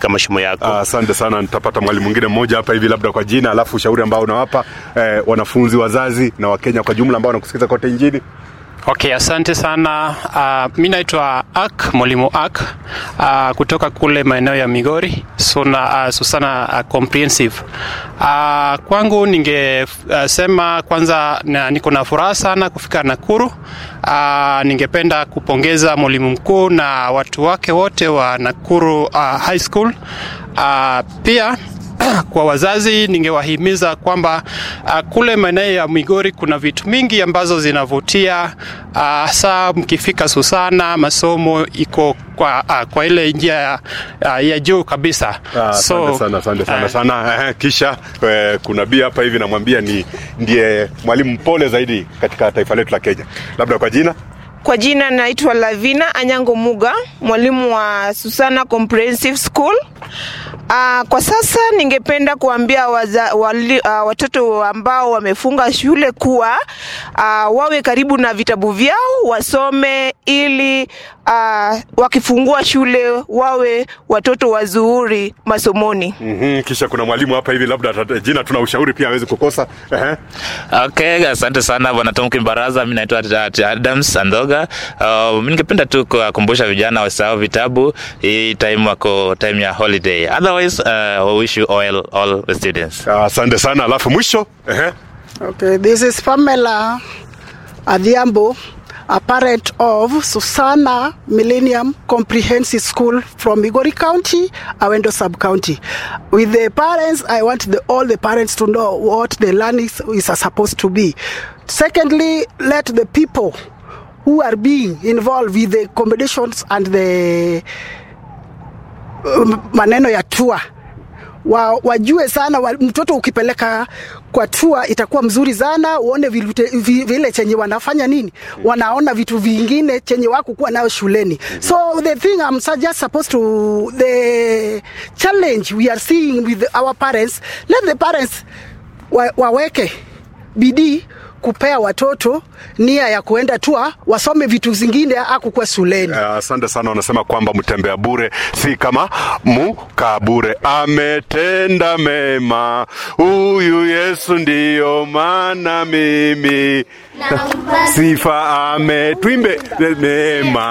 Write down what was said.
katika mashimo yako. Asante sana, nitapata mwalimu mwingine mmoja hapa hivi, labda kwa jina, alafu ushauri ambao unawapa eh, wanafunzi, wazazi na Wakenya kwa jumla ambao wanakusikiza kote nchini. Okay, asante sana. Uh, mi naitwa Ak, mwalimu Ak uh, kutoka kule maeneo ya Migori Suna, uh, Susana uh, Comprehensive. Uh, kwangu ningesema uh, kwanza na, niko na furaha sana kufika Nakuru. Uh, ningependa kupongeza mwalimu mkuu na watu wake wote wa Nakuru uh, High School. Uh, pia kwa wazazi ningewahimiza kwamba uh, kule maeneo ya Migori kuna vitu mingi ambazo zinavutia hasa uh, mkifika Susana, masomo iko kwa, uh, kwa ile njia ya, uh, ya juu kabisa. Ah, Asante sana, asante sana uh, sana. Eh, kisha eh, kuna bia hapa hivi namwambia ni ndiye mwalimu mpole zaidi katika taifa letu la Kenya, labda kwa jina Kwa jina naitwa Lavina Anyango Muga, mwalimu wa Susana Comprehensive School. Uh, kwa sasa ningependa kuambia waza, wali, uh, watoto ambao wamefunga shule kuwa uh, wawe karibu na vitabu vyao wasome, ili uh, wakifungua shule wawe watoto wazuri masomoni. mm-hmm. Kisha kuna mwalimu hapa hivi, labda ata- jina tuna ushauri pia awezi kukosa. Ehe. Okay, asante sana bwana Tom Kimbaraza. Mimi naitwa Ati- Adams Andoga. Uh, mimi ningependa tu kuwakumbusha vijana wasahau vitabu hii time wako time ya holiday. Otherwise, uh, we wish you all, all the students. Asante sana, alafu mwisho ehe. Okay, this is Pamela Adhiambo, a parent of Susana Millennium Comprehensive School from Migori County, Awendo Sub County. With the parents, I want the, all the parents to know what the learning is, is supposed to be. Secondly, let the people who are being involved with the accommodations and the um, maneno ya tour wa, wajue sana wa, mtoto ukipeleka kwa tua itakuwa mzuri sana, uone vilute, vi, vile chenye wanafanya nini, wanaona vitu vingine chenye wako kuwa nayo shuleni. So the thing I'm su- just supposed to the challenge we are seeing with our parents, let the parents wa, waweke bidii kupea watoto nia ya kuenda tua wasome vitu zingine akukuwa shuleni. Eh, Asante sana. Wanasema kwamba mtembea bure si kama muka bure. Ametenda mema huyu Yesu, ndiyo maana mimi sifa ametwimbe mema